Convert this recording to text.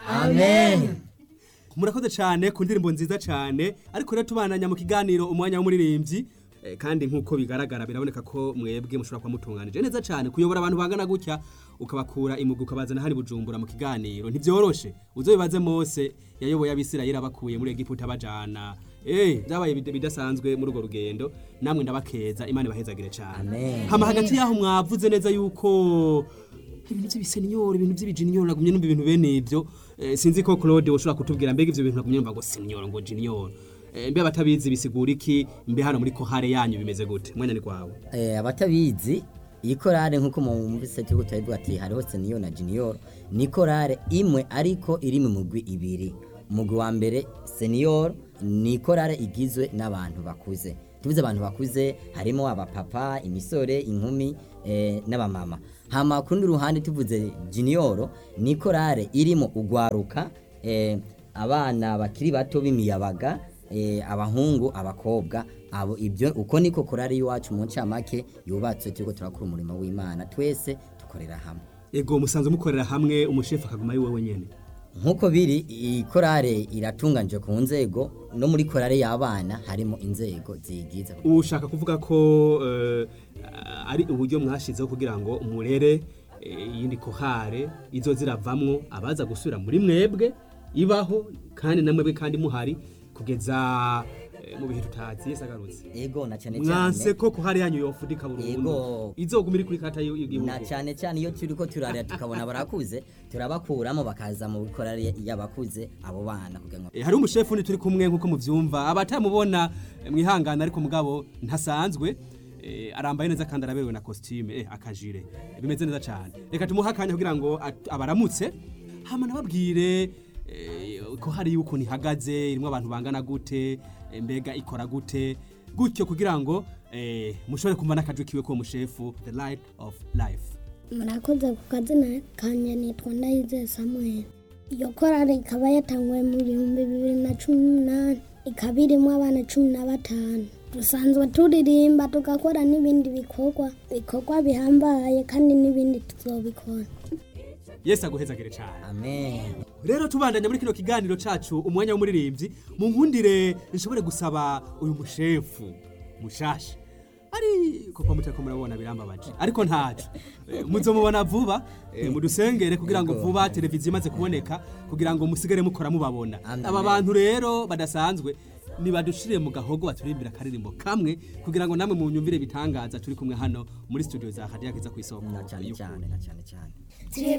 amen murakoze cyane ku ndirimbo nziza cyane ariko rero tubananya mu kiganiro umwanya w'umuririmbyi Eh, kandi nk'uko bigaragara biraboneka ko mwebwe mushobora kuba mutunganije neza cyane kuyobora abantu bangana gutya ukabakura imugu ukabazana hari bujumbura mu kiganiro ntibyoroshe uzobibaze mose yayoboye abisirayeli abakuye muri egiputa bajana eh byabaye bid- bidasanzwe muri urwo rugendo namwe ndabakeza imana ibahezagire cyane Amen. hama hagati yaho mwavuze neza yuko ibintu by'ibiseninyoro ibintu by'ibijininyoro nagumye numva ibintu bene ibyo Eh, sinzi ko Claude ushobora kutubwira mbega ivyo bintu nagumye numva ngo senior ngo junior Eh, mbe abatabizi bisigura iki mbe hano muri kohare yanyu bimeze gute mwanya ni kwawe Eh, abatabizi iyi korale nk'uko mwumvise turiko turabivuga ati hariho senior na junior ni korale imwe ariko iri mu mugwi ibiri umugwi wa mbere senior ni korale igizwe n'abantu bakuze tuvuze abantu bakuze harimo abapapa imisore inkumi eh, n'abamama hama ku rundi ruhande tuvuze junior ni korale irimo ugwaruka eh, abana bakiri bato b'imiyabaga eh, abahungu abakobwa abo ibyo uko niko korari iwacu mu ncamake yubatse turiko turakora umurimo w'imana twese dukorera hamwe ego musanzwe mukorera hamwe umushefu akaguma ari wowe nyene nk'uko biri iyi korale iratunganije ku nzego no muri korale y'abana harimo inzego ziyigize ubu ushaka kuvuga ko eh, ari uburyo mwashizeho kugira ngo murere eh, iyindi kohare izo ziravamwo abaza gusubira muri mwebwe ibaho kandi na mwebwe kandi muhari kugeza eh, mu bihe tutazi Yesu agarutse ego na cyane mwanse cyane ko kohare yanyu yofudika burundu Yego. izoguma iri kuri kata y'igihugu na cyane cyane iyo turiko turarira tukabona barakuze turabakuramo bakaza mu korale y'abakuze abo bana kugira ngo Eh, hari umushefu ni turi kumwe nkuko muvyumva abatamubona eh, mwihangana ariko mugabo ntasanzwe eh, arambaye neza kandi araberewe na costume eh, akajire Eh, bimeze neza cyane reka tumuhe akanya kugira ngo at- abaramutse hama nababwire eh, ko hari yuko nihagaze irimo abantu bangana gute eh, mbega ikora gute gutyo kugira ngo eh, mushobore kumva n'akajwi kiwe ko mushefu the light of life murakoze ku kazina kanje nitwa ndayizeye samuel iyo korali ikaba yatanguwe mu bihumbi bibiri na cumi n'umunani ikaba irimo abana cumi na batanu dusanzwe turirimba tugakora n'ibindi bikorwa bikorwa bihambaye kandi n'ibindi tuzobikora yesu aguhezagire cyane amen rero tubandanya muri kino kiganiro cacu umwanya w'umuririmbyi mu nkundire nshobore gusaba uyu mushefu mushasha ari kuko mutako murabona birambabaje ariko ntaco Eh, muzomubona vuba eh, mudusengere kugira ngo Yego. vuba televiziyo imaze kuboneka kugira ngo musigare mukora mubabona Amen. aba bantu rero badasanzwe nibadushire mu gahogo baturimbira akaririmbo kamwe kugira ngo namwe munyumvire bitangaza turi kumwe hano muri studio za Hadiya Kiza ku isoko na cyane y'ukuri. cyane na cyane cyane